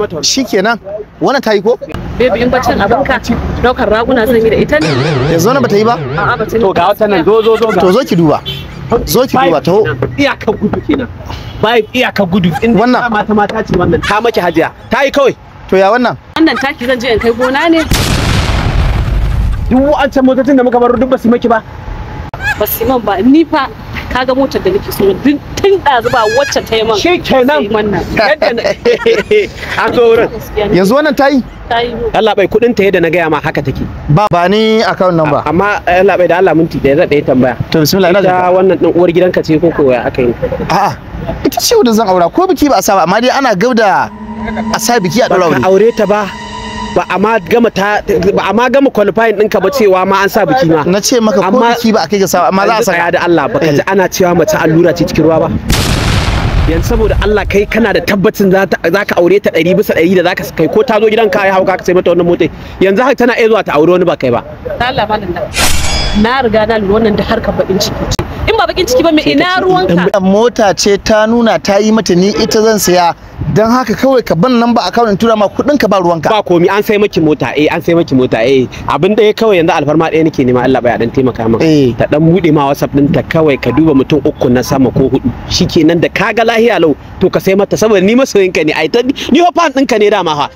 mata wannan. shikenan wannan ta yi ko Baby in bacin abinka daukar raguna zan yi da ita ne? yanzu wannan bata yi ba A'a ba ta to ga wata nan zo zo zo ga to zo ki duba zo ki duba taho iyakar gudu kenan bai iyakar gudu in Wannan. mata mata ce wannan ta maki hajiya ta yi kawai to ya wannan Wannan taki zan je in kai gona ne? duk wa'ancan motocin da muka baro duk ba su maki ba Ba su yi man ba ni fa kaga motar da nake so duk tun ɗazu ba wacce ta yi man. shi kenan Sai wannan. yadda na an zo wurin Gaskiya ne. yanzu wannan ta yi Ta yi mu. Allah bai kudin ta yadda na gaya ma haka take ba ba ni account number amma Allah bai da Allah minti da zan ɗaya tambaya to bismillah ina ita da wannan din uwar gidanka ce ko ko ya aka yi a'a ita ce wadda zan aura ko biki ba a sa ba amma dai ana gab da a sa biki a ba daura ka aure aure ta ba ba a ma gama ta ba a ma gama qualifying ɗinka ba cewa ma an sa biki ma na ce maka ko Amma- biki ba a kai ga sa amma za a Yanzu tsaya saka da Allah baka ji Eh. ana cewa mace allura ce cikin ruwa ba yanzu saboda Allah kai kana da tabbacin za ta- za ka aure ta ɗari bisa ɗari da za ka kai ko ta zo gidan ka ya hauka ka sai mata wannan mota yanzu haka tana iya zuwa ta aure wani ba kai ba Ta Allah malam nan. Na riga na lura wannan da harkar bakin ciki ce. In ba bakin ciki ba me ina ruwanka? mota ce ta nuna ta yi mata ni ita zan saya don haka kawai ka ban nan ba account in tura ma kudin ka ba ruwanka ba komi an sai maki mota eh an sai maki mota eh abin da ya kawai yanzu alfarma ɗaya nake nema Allah bai dan taimaka min Eh. ta dan bude ma WhatsApp din ta kawai ka duba mutum uku na sama ko hudu shikenan da kaga lahiya lau to ka sai mata saboda ni masoyinka ne ai ta ni fa fan ɗinka ne dama fa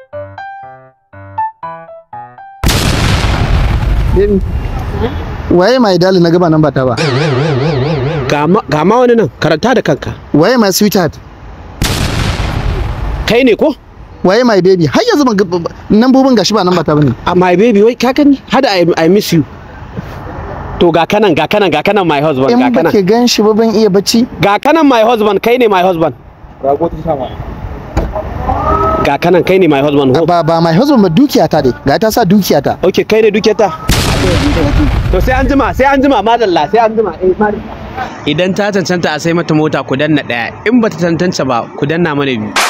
waye mai dali na gaba nan ba ta ba ga ma- ga ma wani nan karanta da kanka waye my sweetheart kai ne ko waye my baby har yanzu ban ga- nan bubun gashi ba nan ba ta bane a my baby wai ka gani hada I, I miss you to ga kanan ga kanan ga kanan my husband in ga ba kanan ke gan shi ba ban iya bacci ga kanan my husband kai ne my husband ga kanan kai ne my husband ho ba ba my husband ba dukiya ta dai ga ta sa dukiya ta ok kai ne duke ta to sai an jima sai an jima madalla sai an jima eh madalla idan ta cancanta a sai mata mota ku danna daya in bata cancanta ba ku danna mana biyu